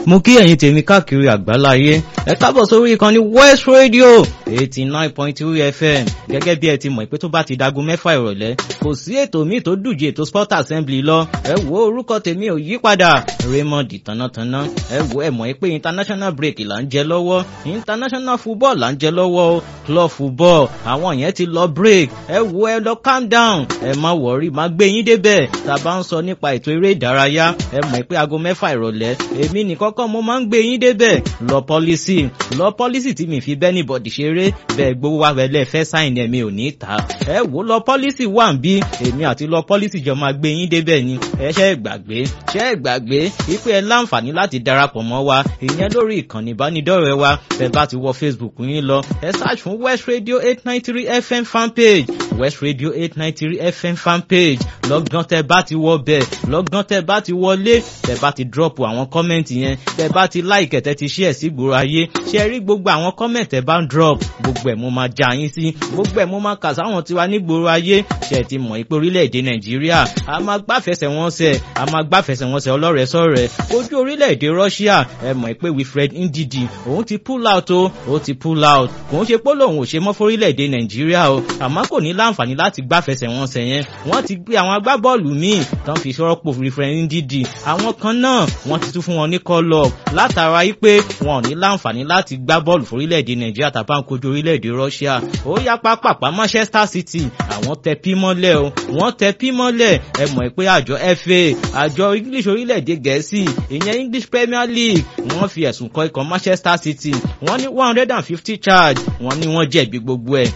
mo kí ẹ̀yin tèmi káàkiri àgbáláyé ẹ kábọ̀ sórí ìkànnì west radio eighty nine point two fm gẹ́gẹ́ bí ẹ ti mọ̀ pé tó bá ti dago mẹ́fà ìrọ̀lẹ́ kò sí ètò míì tó dùje ètò sport assembly lọ ẹ wo orúkọ tèmi ò yí padà raymond tánátáná ẹ wo ẹ mọ̀ pé international break là ń jẹ lọ́wọ́ international football là ń jẹ lọ́wọ́ club football àwọn yẹn ti lọ break ẹ wo ẹ lọ calm down ẹ má wọrí má gbé yín débẹ̀ tá a bá ń sọ nípa ètò eré ìdárayá ẹ mọ̀ pé aago mẹ́fà ìrọ̀lẹ́ èmi nìkan kọ́ mo máa ń gbé yín débẹ̀ lọ pọ́lísì lọ pọ́lísì tí mi fi bẹ́ẹ̀ ní bọ̀dì ṣeré bẹ́ẹ̀ gbowó wa wẹ̀lẹ́ fẹ́ sáìn ẹ̀mí ò ní ta ẹ wò lọ pọ́lísì wà ń bí èmi àti lọ pọ́lísì jọ máa gbé yín débẹ̀ ni ẹ ṣe é gbàgbé ṣe é gbàgbé wípé ẹ láǹfààní láti darapọ̀ mọ́ wa ìyẹn lórí ìkànnì ìbánidọ́rẹ̀ẹ́ wa bẹ́ẹ̀ bá ti wọ facebook yín lọ ẹ search fún west radio eight nine three fm fanpage west radio eight nine three fm fanpage lọ́gán tẹ bá ti wọ bẹ́ẹ̀ lọ́gán tẹ bá ti wọlé tẹ bá ti drop àwọn kọ́mẹ́ǹtì yẹn tẹ bá ti like tẹ ti share sí gbòòrò ayé ṣe rí gbogbo àwọn kọ́mẹ̀ntì tẹ bá ń drop gbogbo ẹ̀ mo máa já yín sí gbogbo ẹ̀ mo máa kà sáwọn tiwa ní gbòòrò ayé ṣe ti mọ̀ pé orílẹ̀-èdè nàìjíríà a máa gbáfẹsẹ̀ wọn sẹ̀ a máa gbáfẹsẹ̀ wọn sẹ̀ ọlọ́rẹ̀ sọ̀rẹ̀ ojú orílẹ̀-èdè russia ẹ mọ̀ pé wilfred ndidi òun ti pull out o ó ti pull out kò ń ṣe pé lòun ò ṣe mọ́ fórílẹ̀-èdè nàìjíríà o àmọ́ kò ní láǹfààní láti gbáfẹsẹ̀ wọn sẹ̀ yẹn wọ́n ti gbé àwọn agbábọ́ọ̀lù míì tán fi ṣọ́rọ́pò wilfred ndidi àwọn kan náà wọ́n ti tún fún wọn ní call up látara yí pé wọn ò ní láǹfààní láti gbá bọ́ọ̀lù fórílẹ̀-èdè nàìjíríà tàbá ń kojú orílẹ̀-èdè russia ó yá pápápá manchester city àwọn tẹ pí mọ́lẹ̀ o wọ́n tẹ pí mọ́lẹ̀ ẹ mọ̀ pé àjọ fa àjọ english orílẹ̀-èdè gẹ̀ẹ́sì ìyẹn english premier league wọ́n fi ẹ̀sùn kọ ikọ̀ manchester city wọ́n ní one hundred and fifty charge wọ́n ní wọ́n jẹ̀bi gbogbo ẹ̀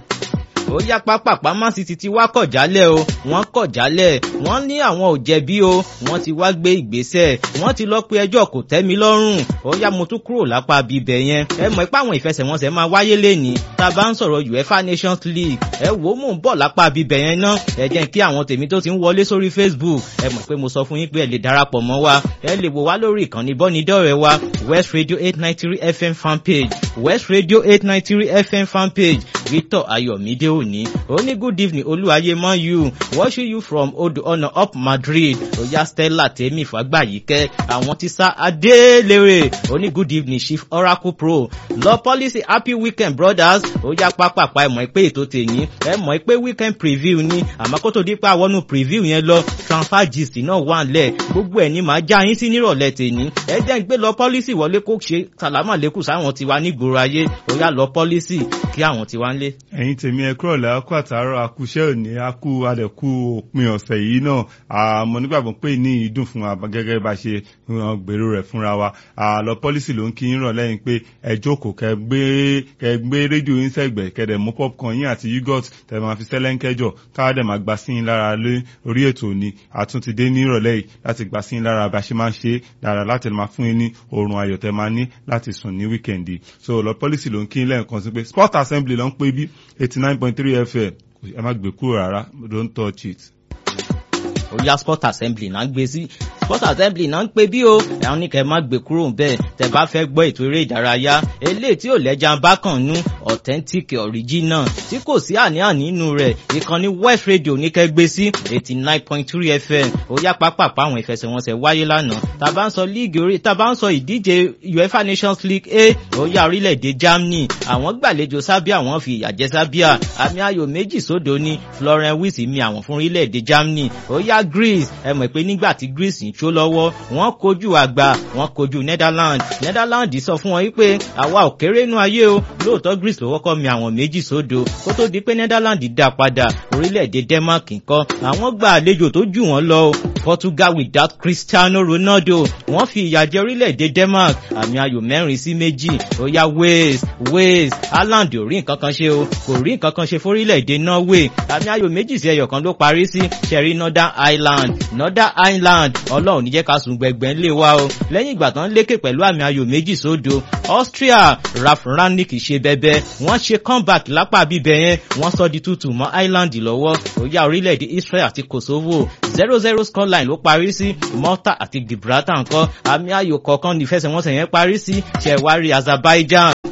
ó yá pápápá man city ti wá kọ̀ jálẹ̀ o wọ́n kọ̀ jálẹ̀ wọ́n ní àwọn ò jẹ̀bi o wọ́n ti wá gbé ìgbésẹ̀ wọ́n ti lọ pé ẹjọ́ kò tẹ́ mi lọ́rùn ó yá mo tún kúrò lápá bíbẹ̀ yẹn ẹ mọ̀ pé àwọn ìfẹsẹ̀wọnsẹ̀ máa wáyé lẹ́ni tá a bá ń sọ̀rọ̀ uefa nations league ẹ wò ó mò ń bọ̀ lápá bíbẹ̀ yẹn ná ẹ jẹ́ kí àwọn tèmi tó ti ń wọlé sórí facebook ẹ mọ̀ pé mo sọ fún yín pé ẹ lè darapọ̀ mọ́ wa ẹ lè wò wá lórí ìkànnì bọ́nidọ́rẹ̀ wa west radio eight nine three fm fanpage west radio eight nine three fm fanpage victor ayọ̀mídé òní ó ní good evening olúwayé mọ́ you watching you from odò ọ̀nà up madrid oya stella tèmi fàgbàyíkẹ́ àwọn ti sá adélèrè ó ní good evening chief oracle pro lọ policy happy weekend brothers oya pápápá ẹ mọ̀ pé ètò tèyí ẹ mọ̀ pé weekend preview ni àmọ́ kó tó di pé àwọn preview yẹn lọ transfer gist náà wà lẹ̀ gbogbo ẹ̀ ní màá já yín sí nírọ̀lẹ́ tèyí ẹ jẹ́ ń gbé lọ policy wọlé kó ṣe sàlámà lẹ́kù sáwọn tiwa nígboro ayé oya lọ policy kí àwọn tiwa ń lé. ẹ̀yin tèmi ẹ kúrọ̀ lẹ́ akú àtàárọ̀ akúṣẹ́ òní akú adẹ̀kú òpin ọ̀sẹ̀ yìí náà àmọ́ nígbàgbọ́ pé ní ìdùn fún wa gẹ́gẹ́ bá ṣe gbèrò rẹ̀ fúnra wa àlọ́ pọ́lísì ló ń kí yín rọ̀ lẹ́yìn pé ẹ jókòó kẹ gbé kẹ gbé rédíò yín sẹ́gbẹ̀ kẹdẹ̀ mú popcorn yín àti yogurt tẹ máa fi sẹ́lẹ̀ńkẹ́jọ káwá dẹ̀ máa gbà sí yín lára lé orí ètò ni àtúntì dé ní ìrọ̀lẹ́ yìí láti gbà sí yín lára bá ṣe máa ń ṣe dára láti máa fún yín ní oorun ayọ̀ tẹ máa ní láti sùn ní wíkẹ̀ndì so lọ pọ́lísì ló ń kí yín lẹ́ẹ̀kan sí pé sport assembly ló ń pè bí eighty nine point three fm ẹ má gbé kúrò rárá don't touch it. ó yá sport assembly náà gbé sí sport assembly náà ń pè bí o ẹ̀hún ní kẹ́ ẹ má gbé kúrò bẹ́ẹ̀ tẹ́ bá fẹ́ gbọ́ ètò eré ìdárayá eléyìí tí ò lẹ́jà bá kàn nú authentic original tí kò sí àní-àní nínú rẹ̀ ìkànnì west radio ní kẹ́ gbé sí eighty nine point three fm ó yá pápápá àwọn ìfẹsẹ̀wọnsẹ̀ wáyé lánàá tá a bá ń sọ líìgì orí tá a bá ń sọ ìdíje uefa nations league a ó yá orílẹ̀-èdè germany àwọn gbàlejò sábíà wọ́n fi ìyà jẹ sábíà àmì ayò méjì sódò ní florence wiss mi àwọn fún orílẹ̀-èdè germany ó yá greece ẹ mọ̀ pé nígbà tí greece ń tó lọ́wọ́ wọ́n kojú àgbà wọ́n kojú netherlands netherlands sọ fún wọn wípé àwa ò kéré nú ayé o lóòótọ́ greece ló kọ́kọ́ mi àwọn méjì sódò kó tó di pé netherlands dá padà orílẹ̀-èdè denmark nǹkan àwọn gba àlejò tó jù wọ́n lọ o portugal without cristiano ronaldo wọ́n fi ìyà jẹ orílẹ̀-èdè denmark àmì ayò mẹ́rin sí méjì ó yá wales wales haaland ò rí nǹkan kan ṣe o kò rí nǹkan kan ṣe fórílẹ̀-èdè norway àmì ayò méjì sí ẹyọ kan ló parí sí sherry northern ireland northern ireland ọlọ́run níjẹ́ ká sùn gbẹ̀gbẹ̀ ńlẹ̀ wa o lẹ́yìn ìgbà tán lékè pẹ̀lú àmì ayò méjì sódo austria ralph rangnick ṣe bẹbẹ wọ́n ṣe comeback lápá bíbẹ̀ yẹn wọ́n sọ di tútù mọ́ ireland lọ́wọ́ ó yá orílẹ̀-èdè israel àti kosovo zero zero scoreline ló parí sí malta àti gibraltar nǹkan àmì ayò kọ̀ọ̀kan nífẹsẹ̀wọnsẹ̀ yẹn parí sí ṣẹ̀wárí azerbaijan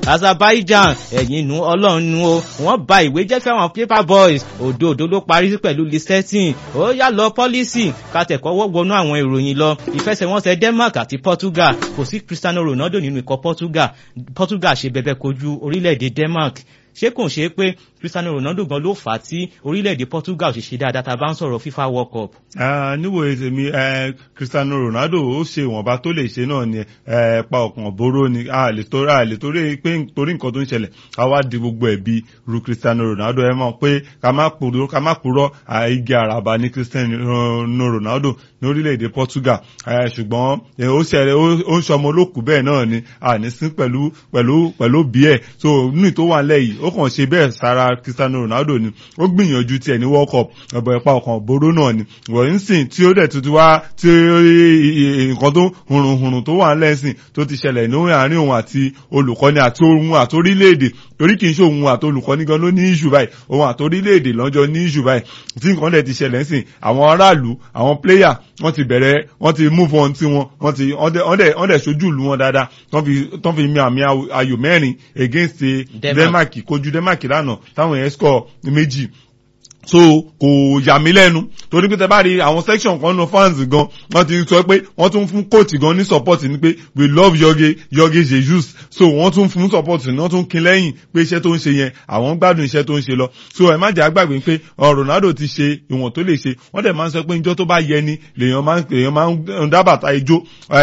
Azerbaijan ẹ̀yìn nu ọlọ́run nu o wọ́n ba ìwé jẹ́ fẹ́ràn paper boys òdo òdo ló parí pẹ̀lú listetin ó yá lọ pọ́lísì kàtẹ́kọ̀ọ́ wọnú àwọn ìròyìn lọ ìfẹsẹ̀wọnsẹ̀ Denmark àti Portugal kò sí Cristiano Ronaldo nínú ikọ̀ Portugal Portugal ṣe bẹ̀bẹ̀ kojú orílẹ̀-èdè Denmark ṣé kò ṣe é pé Cristiano Ronaldo gan ló fà á tí orílẹ̀-èdè Portugal ṣe ṣe dáadáa tá a bá ń sọ̀rọ̀ FIFA World Cup. níwò ètèmi Cristiano Ronaldo ó ṣe ìwọ̀nba tó lè ṣe náà ni pa ọkàn bóró ni a lè torí a lè torí pé torí nǹkan tó ń ṣẹlẹ̀ ká wá di gbogbo ẹ̀bi ru Cristiano Ronaldo ẹ mọ̀ pé ká má purọ́ ká má purọ́ igi àràbà ní Cristiano Ronaldo ní orílẹ̀-èdè Portugal ṣùgbọ́n ó ṣẹlẹ̀ ó ń ṣọmọ olókùú bẹ́ẹ̀ náà ni àní sí pẹ̀lú pẹ̀lú pẹ̀lú bí ẹ̀ so nínú tó wà nílẹ̀ yìí ó kàn ṣe bẹ́ẹ̀ sára Cristiano Ronaldo ni ó gbìyànjú tiẹ̀ ní World Cup ọ̀bọ̀ ẹ̀pá ọkàn boró náà ni wọ̀nyí ń sìn tí ó dẹ̀ tuntun wá tí nǹkan tó hùrùnhùrùn tó wà lẹ́sìn tó ti ṣẹlẹ̀ ní àárín òun àti olùkọ́ni àti òun àti orílẹ̀-èdè torí kì í ṣe òun àti olùkọ́ni gan ló ní ìṣù báyìí òun àti orílẹ̀-èdè lọ́jọ́ ní ìṣù báyìí tí nǹkan dẹ̀ ti ṣẹlẹ̀ sìn àwọn aráàlú àwọn pléyà wọ́n ti bẹ̀rẹ̀ wọ́n ti move on tí wọn wọ́n ti wọ́n dẹ̀ ṣojú ìlú wọn dáadáa tán fi mi àmì ayò mẹ́rin against Denmark kojú Denmark lánàá táwọn yẹn score méjì so kò yà mí lẹ́nu torí pé tẹ bá rí àwọn section kan nu fans gan wọ́n ti sọ pé wọ́n tún fún coach gan ní support ni pé we love Jorge Jorge Jesus so wọ́n tún fún support ni wọ́n tún kin lẹ́yìn pé iṣẹ́ tó ń ṣe yẹn àwọn gbádùn iṣẹ́ tó ń ṣe lọ so ẹ má jẹ́ àgbàgbé pé Ronaldo ti ṣe ìwọ̀n tó lè ṣe wọ́n dẹ̀ máa ń sọ pé njọ́ tó bá yẹ ni lèèyàn máa ń lèèyàn máa ń dábàtà ijó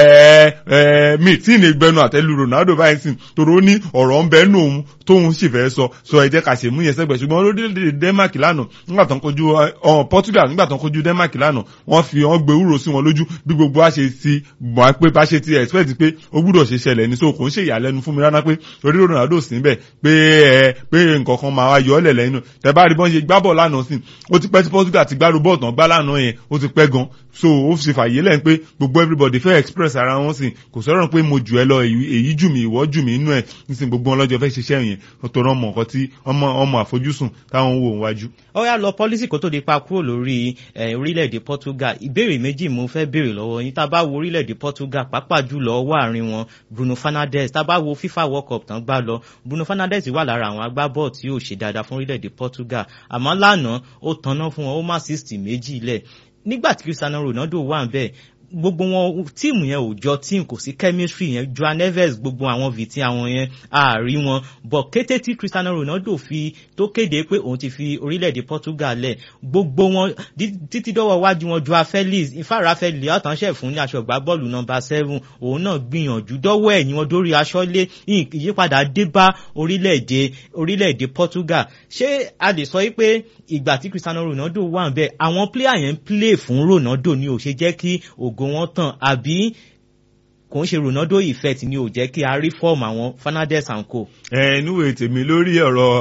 mi tí ì ní gbẹnu àtẹ́lu Ronaldo báyìí sìn torí ó ní ọ̀rọ̀ ń bẹ́ẹ̀ nù òun tóun sì fẹ́ sọ so ẹ jẹ́ ká ṣe mú yẹn sẹ́gbẹ̀ẹ́ ṣùgbọ́n lórílẹ̀‐èdè Denmark lánàá nígbà tó ń kojú ọ̀hún Portugal nígbà tó ń kojú Denmark lánàá wọ́n fi wọ́n gbé wúro sí wọn lójú bí gbogbo wa ṣe ti mọ̀ pé bá ṣe ti expect pé ó gbúdọ̀ ṣe ṣẹlẹ̀ ní so kò ń ṣe ìyàlẹ́nu fún mi rárá pé orí Ronaldo sí níbẹ̀ pé ẹ pé nǹkan kan máa wá yọ ọ́ lẹ̀ lẹ́yìn tẹ bá rí bọ́n ṣe gbá bọ̀ lánàá sí ó ti pẹ́ tí Portugal ti gbárù bọ́ọ̀ tán gbá lánàá yẹn ó ti pẹ́ gan so ó fi fàyè lẹ́yìn pé gbogbo everybody fẹ́ express ara wọn sí kò sọ̀rọ̀ pé mo jù ẹ lọ èyí jù mí ìwọ jù mí inú ẹ̀ nísìnyí gbogbo wọn lọ́jọ́ fẹ́ ṣiṣẹ́ yẹn tó rán mọ̀ nǹkan tí ọmọ ọmọ àfojúsùn táwọn ń wò wájú. ó yá lọ pọ́lísì kó tó di pa kúrò lórí orílẹ̀-èdè Portugal ìbéèrè méjì mo fẹ́ béèrè lọ́wọ́ yín tá a bá wo orílẹ̀-èdè Portugal pàápàá jùlọ ọwọ́ àárín wọn Bruno Fernandes tá a bá wo FIFA World Cup tán gbá lọ Bruno Fernandes wà lára àwọn agbábọ́ọ̀ tí yóò ṣe dáadáa fún orílẹ̀-èdè Portugal àmọ́ lánàá ó tanná fún wọn ó má sixty méjì lẹ̀ nígbà tí Cristiano Ronaldo wà ń bẹ̀ gbogbo wọn tíìmù yẹn ò jọ tíìmù kò sí chemistry yẹn Joan Neves gbogbo àwọn vìtí àwọn yẹn àárí wọn bọ̀ kété tí Cristiano Ronaldo fi tó kéde pé òun ti fi orílẹ̀-èdè Portugal lẹ̀ gbogbo wọn títí dọ́wọ́ wájú wọn Joao Felix ìfáàrà Felix àtànṣe fún ní aṣọ ìgbá bọ́ọ̀lù nọ́mbà seven òun náà gbìyànjú dọ́wọ́ ẹ̀yìn wọn dórí aṣọ lé ìyípadà dé bá orílẹ̀-èdè orílẹ̀-èdè Portugal ṣé a lè sọ pé ìgbà tí Cristiano Ronaldo wà ń bẹ̀ àwọn pléyà yẹn ń play fún Ronaldo ni ò ṣe jẹ́ kí ògo wọn tàn àbí kò ń ṣe Ronaldo effect ni ò jẹ́ kí a rí fọ́ọ̀mù àwọn Fernandes and co. ẹ níwèé tèmi lórí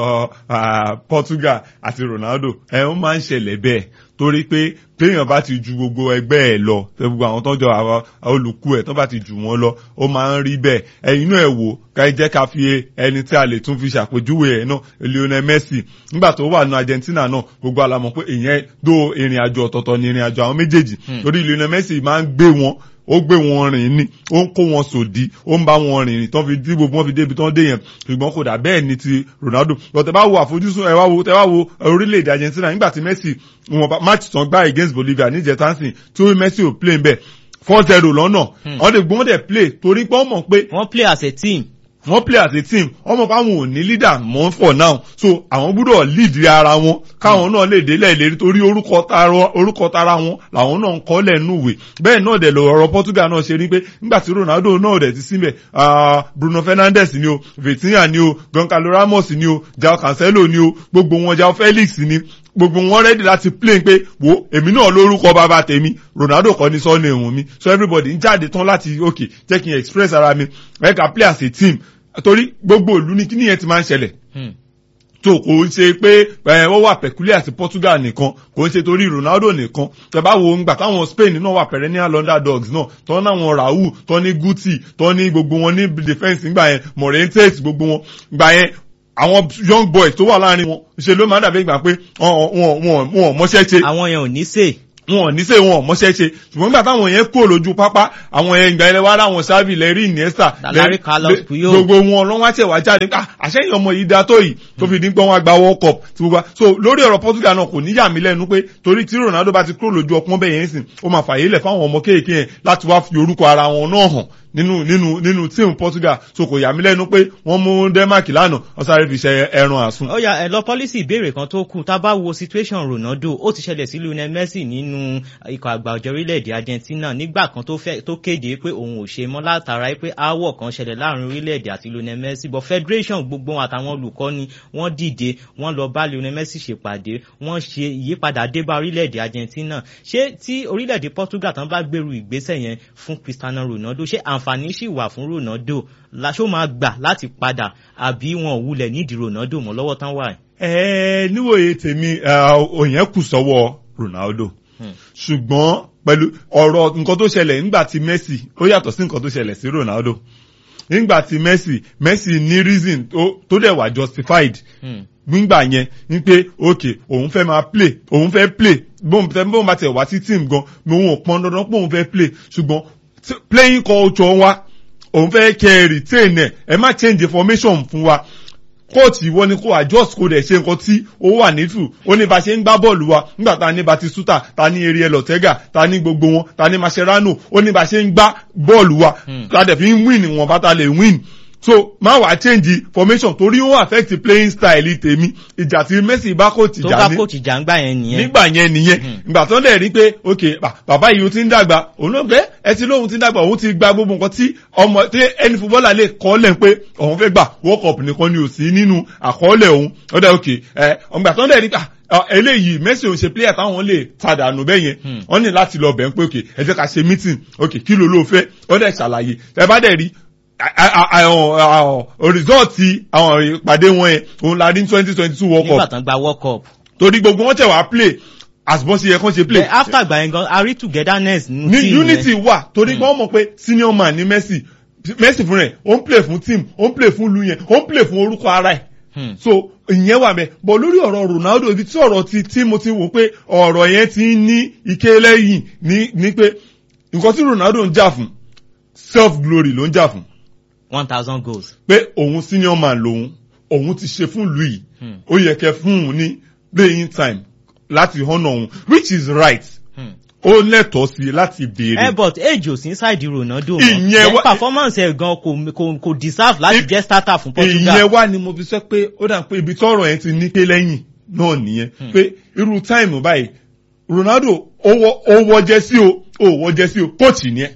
ọ̀rọ̀ Portugal àti Ronaldo ẹ ó máa ń ṣẹlẹ̀ bẹ́ẹ̀ torí pé téèyàn bá ti ju gbogbo ẹgbẹ́ ẹ̀ lọ gbogbo àwọn tọ́jọ́ àwọn olùkú ẹ̀ tó bá ti jù wọ́n lọ ó máa ń rí bẹ́ẹ̀ ẹ̀yin náà ẹ̀ wò ká jẹ́ ká fi ẹni tí a lè tún fi ṣàpèjúwe ẹ̀ náà Lionel Messi nígbà tó wà ní Argentina náà gbogbo àlàmọ̀ pé ìyẹn dó ìrìn àjò ọ̀tọ̀ọ̀tọ̀ ní ìrìn àjò àwọn méjèèjì torí Lionel Messi máa ń gbé wọn ó gbé wọn rìn ní ó ń kó wọn sòdí ó ń bá wọn rìn ní tán fi dí gbogbo wọn fi débi tán dé yẹn ṣùgbọ́n kò dà bẹ́ẹ̀ ni ti Ronaldo lọ́tẹ̀ bá wo àfojúsùn ẹ̀ wá wo tẹ́ wá wo orílẹ̀-èdè Argentina nígbà tí Messi wọn match tán gbá against Bolivia ní jẹtansin tí Messi ò play bẹ́ẹ̀ four zero lọ́nà wọ́n lè gbọ́n dẹ̀ play torí pé wọ́n mọ̀ pé. wọ́n play as a team wọ́n play as a team wọ́n mọ̀ pé àwọn ò ní leader mọ́ for now so àwọn gbúdọ̀ lead ara wọn káwọn náà lè délẹ̀ ìlérí torí orúkọ tara wọn làwọn náà ń kọ́ lẹ́nu ìwé bẹ́ẹ̀ náà dẹ̀ lọ ọ̀rọ̀ Portugal náà ṣe rí pé nígbà tí Ronaldo náà dẹ̀ ti síbẹ̀ Bruno Fernandes ni o Vitinha ni o Goncalo Ramos ni o Joao Cancelo ni o gbogbo wọn Joao Felix ni gbogbo wọn rẹ́dì láti play pé wo èmi náà lórúkọ bàbá tèmi Ronaldo kọ́ ní sọ́ọ̀nù ẹ̀wọ̀n mi so everybody ń jáde tán láti ok jẹ́ kí n express ara mi ẹ̀ka play as a team torí gbogbo ìlú ní kíní yẹn ti máa ń ṣẹlẹ̀ tó kò ń ṣe pé wọ́n wà peculiar sí Portugal nìkan kò ń ṣe torí Ronaldo nìkan tẹ bá wo ngbà táwọn Spain náà wà perennial underdogs náà tọ́ náwọn Raul tọ́ ní Guti tọ́ ní gbogbo wọn ní defence ngbà yẹn Morientes gbogbo wọn ngbà yẹn àwọn young boys tó wà láàrin wọn ṣe ló máa dàbí ìgbà pé wọn wọn wọn mọṣẹ́ ṣe. àwọn yẹn ò ní sè wọn ò ní sè wọn ò mọṣẹ́ ṣe ṣùgbọ́n nígbà táwọn yẹn kúrò lójú pápá àwọn yẹn ìgbà ilẹ̀ wa láwọn sábì lẹ́rí Iniesta Larry Carlos Puyol. gbogbo wọn lọ́wọ́ àti ẹ̀wà jáde ah àṣẹyìn ọmọ yìí da tó yìí tó fi dín pé wọ́n á gba World Cup tí gbogbo wa- so lórí ọ̀rọ̀ Portugal náà kò ní yà mí lẹ́nu pé torí tí Ronaldo bá ti kúrò lójú ọpọ́n bẹ́ẹ̀ yẹn sìn ó máa fàyè lẹ̀ fáwọn ọmọ kéèké yẹn láti wá fi orúkọ ara wọn náà hàn nínú nínú nínú tíìmù Portugal so kò yà mí lẹ́nu pé wọ́n mú Denmark lánàá wọ́n sáré fi ṣe ẹran àsun. ó yá ẹ lọ pọ́lísì ìbéèrè kan tó kù tá a bá wo situation Ronaldo ó ti ṣẹlẹ̀ sí Lionel Messi nínú ikọ̀ àgbà ọ̀jọ̀ orílẹ̀-èdè Argentina nígbà kan tó fẹ́ tó kéde pé òun ò ṣe mọ́ látara pé aáwọ̀ kan ṣẹlẹ̀ láàrin orílẹ̀-èdè àti Lionel Messi but federation gbogbo wọn àtàwọn olùkọ́ni wọ́n dìde wọ́n lọ bá Lionel Messi ṣèpàdé wọ́n ṣe ìyípadà dé bá orílẹ̀-èdè Argentina ṣé tí orílẹ̀-èdè Portugal tán bá gbèrú ìgbésẹ̀ yẹn fún Cristiano Ronaldo ṣé àǹfààní ṣì wà fún Ronaldo láṣó máa gbà láti padà àbí wọn ò wulẹ̀ nídìí Ronaldo mọ́ lọ́wọ́ tán wà yìí. ẹ níwòye tèmi òyìn kù sọ́wọ́ Ronaldo ṣùgbọ́n pẹ̀lú ọ̀rọ̀ nǹkan tó ṣẹlẹ̀ nígbà tí Messi ó yàtọ̀ sí nǹkan tó ṣẹlẹ̀ sí Ronaldo nígbà tí Messi Messi ní reason tó- tó dẹ̀ wà justified nígbà yẹn ní pé ok òun fẹ́ máa play òun fẹ́ play bóun tẹ bóun bá tẹ̀ wá sí team gan òun ò pọn dandan pé òun fẹ́ play ṣùgbọ́n tí- playing culture wa òun fẹ́ kẹ́ ẹ retain ẹ̀ ẹ má change formation fún wa kóòtù ìwọ ni kó adjust kó dẹ̀ ṣe nǹkan tí ó wà nífù ó ní bá ṣe ń gbá bọ́ọ̀lù wa nígbà tá a ní Batistuta ta ní Ariel Ortega ta ní gbogbo wọn ta ní Mascherano ó ní bá ṣe ń gbá bọ́ọ̀lù wa ta dẹ̀ fi ń win wọn bá ta lè win so má wàá change formation torí ó affect playing style tèmi ìjà tí Messi bá kóòtù tó jà bá ní kóòtù jàǹgbà yẹn nìyẹn. nígbà yẹn nìyẹn ìgbà tó ń dẹ̀ rí pé ok bà- bàbá yìí ó ti ń dàgbà òun ló gbé ẹ ti lóhun ti ń dàgbà òun ti gba gbogbo nǹkan tí ọmọ tí ẹni fúbọ́là lè kọ́lẹ̀ pé òun fẹ́ gbà world cup nìkan ni ò sí nínú àkọọ́lẹ̀ òun ó dẹ̀ ok ẹ ìgbà tó ń dẹ̀ rí pé ah, eléyìí Messi òun ṣe player táwọn lè tàdánù bẹ́ẹ̀ yẹn wọ́n ní láti lọ bẹ̀ ń pé ok ẹ jẹ́ ká ṣe meeting ok kí ló ló fẹ́ ó dẹ̀ ṣàlàyé ẹ bá dẹ̀ rí rìsọ́ọ̀tì àwọn ìpàdé wọn yẹn òun la rí ní twenty twenty two world cup nígbà tán gba world cup. torí gbogbo wọn tẹ̀ wá play as bọ́n ṣe yẹ kán ṣe play. But after gbà yẹn gan a rí togetherness nínú ní team unity yẹn. wà torí pé wọ́n mọ̀ pé senior man ní Messi Messi fún rẹ̀ ó ń play fún team ó ń play fún lu yẹn ó ń play fún orúkọ ara ẹ̀ Hmm. so ìyẹn wà mẹ́ bọ̀ lórí ọ̀rọ̀ Ronaldo ibi tí ọ̀rọ̀ ti tí mo ti wò pé ọ̀rọ̀ yẹn ti ń ní ike lẹ́yìn ní ní pé nǹkan tí Ronaldo ń jà fún self glory ló ń jà fún one thousand goals. pé òun senior man lòun òun ti ṣe fún ìlú yìí Hmm. ó yẹ kẹ́ fún òun ní playing time láti honour òun which is right Hmm. ó lẹ́tọ̀ọ́ sí i láti béèrè. ẹ but age ò sí inside Ronaldo Ìyẹn Then wá- performance ẹ̀ gan kò kò kò deserve láti I- jẹ́ starter fún Portugal. ìyẹn wá ni mo fi sọ pé ó dà pé ibi tọ́rọ̀ yẹn ti ní ké lẹ́yìn náà nìyẹn pé irú táìmù báyìí Ronaldo ó wọ- ó wọ jẹ́sí o ó wọ jẹ́sí o kóòtù ni ẹ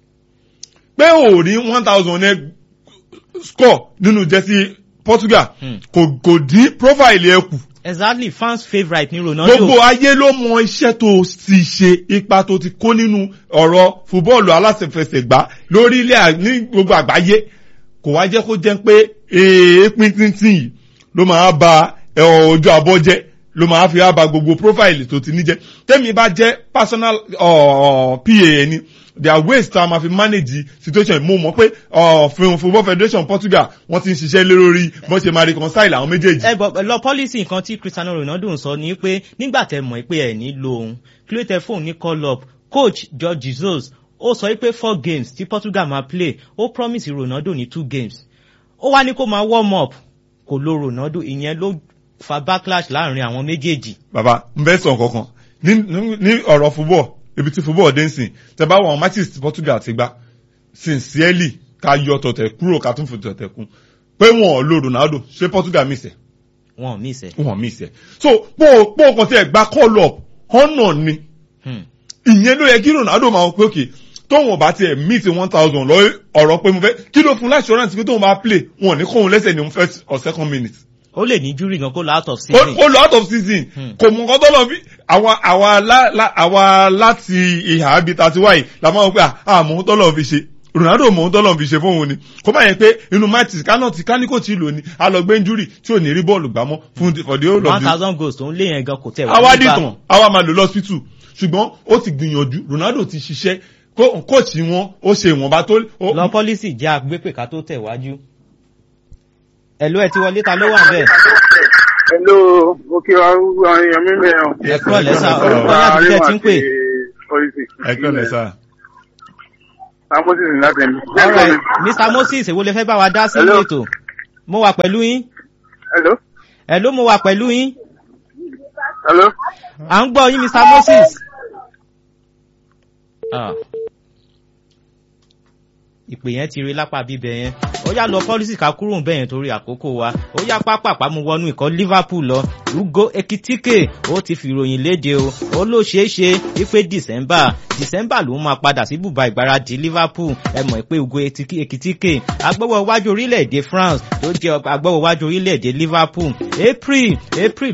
pé ò ní one thousand ẹ score nínú jẹ́sí Portugal Hmm. kò kò dín profile ẹ kù exactly fans favourite ní Ronaldo. gbogbo ayé ló mọ iṣẹ́ tó ti ṣe ipa tó ti kó nínú ọ̀rọ̀ fúbọ́ọ̀lù aláṣẹfẹsẹ̀gbá lórílẹ̀ à- ní gbogbo àgbáyé kò wá jẹ́ kó jẹ́ pé èépín tíntín yìí ló máa ba ẹ, ojú abọ́ jẹ́ ló máa fi á ba gbogbo profile tó ti ní jẹ́ tẹ́mi bá jẹ́ personal uh, PA ẹni there are ways tá a máa fi manage situation mo mọ̀ pé uh, football federation Portugal wọ́n ti ń ṣiṣẹ́ lé lórí bọ́n ṣe máa reconcile àwọn méjèèjì. ẹ bọ lọ policy nǹkan tí Cristiano Ronaldo ń sọ ni pé nígbà tẹ́ mọ̀ pé ẹ ní lo òun kí ló tẹ fóun ní call up coach George Jesus ó sọ pé four games tí Portugal máa play ó promise Ronaldo ní two games ó wá ní kó máa warm up kò lo Ronaldo ìyẹn ló fa backlash láàrin àwọn méjèèjì. bàbá n bẹ sọ nǹkan kan ní ní- ní ọ̀rọ̀ football ibi tí football dé ń sìn tẹ bá wọn matches tí Portugal ti gbá sincerely ká yọ tọ̀tẹ̀ kúrò ká tún fi tọ̀tẹ̀ kún pé wọn ò lo Ronaldo ṣé Portugal miss ẹ̀ wọn ò miss ẹ. wọn miss ẹ̀ so pọ̀ pọ̀ kan tí ẹ̀ gba call up honour ni Hmm. ìyẹn ló yẹ kí Ronaldo máa wọ pé òkè tóun ọba tiẹ̀ meet one thousand lọ ọ̀rọ̀ pé mo fẹ́ kí ló fún láṣọ́rántì pé tóun bá play wọn ò ní kóun lẹ́sẹ̀ ní first or second minute ó lè ní jury gan kó lọ out of ó season. ó lọ out of season Hmm. kò mú nǹkan tó lọ bí àwa àwa lá- lá- àwa láti ìhà ibi tàti wáyé la máa ń pè à mò ń tọ́lọ̀ fi ṣe Ronaldo mò ń tọ́lọ̀ fi ṣe fóun ni kó má yẹ pé inú matches kánà tí káníkò tí lò ní a lọ gbé injury tí ò ní rí bọ́ọ̀lù gbámọ́ fún the- for the whole of one the thousand goals tó ń lé yẹn gan kò tẹ̀ wá àwa nígbà. dìtàn àwa máa lò lọ́sítù ṣùgbọ́n ó ti gbìyànjú Ronaldo ti ṣiṣẹ́ kó- kóòtù wọn ó ṣe ìwọ̀nba tó ó- lọ policy jẹ́ agbépè ká tó tẹ̀ wájú. ẹ̀lú ẹ̀ ti wọlé ta ló wà bẹ́ẹ̀. Hello, mo kí wa àwọn èèyàn mi mẹ́rin. ẹ kúrò lẹ́sà orúkọ yàtọ̀ tẹ́ ti ń pè. policy. ẹ kọ́lẹ̀ sá. Samosis ní láti ẹni. alright mr moses èwo lè fẹ́ bá wa dá sí Hello. ètò mo wà pẹ̀lú yín Hello. ẹ̀ ló mo wà pẹ̀lú yín Hello. à ń gbọ́ yín mr moses. Ah. ìpè yẹn ti rí lápá bíbẹ yẹn ó yá lọ pọ́lísì ká kúrò ń bẹ̀yẹn torí àkókò wa ó yá pápápá mu wọnú ikọ̀ liverpool lọ ugo ekitike ó ti fìròyìn léde o ó ló ṣeé ṣe wípé december december ló máa padà sí bùbá ìgbáradì liverpool ẹ mọ̀ pé ugo Etiki- ekitike agbọ́wọ́ iwájú orílẹ̀-èdè france tó jẹ́ agbọ́wọ́ iwájú orílẹ̀-èdè liverpool april april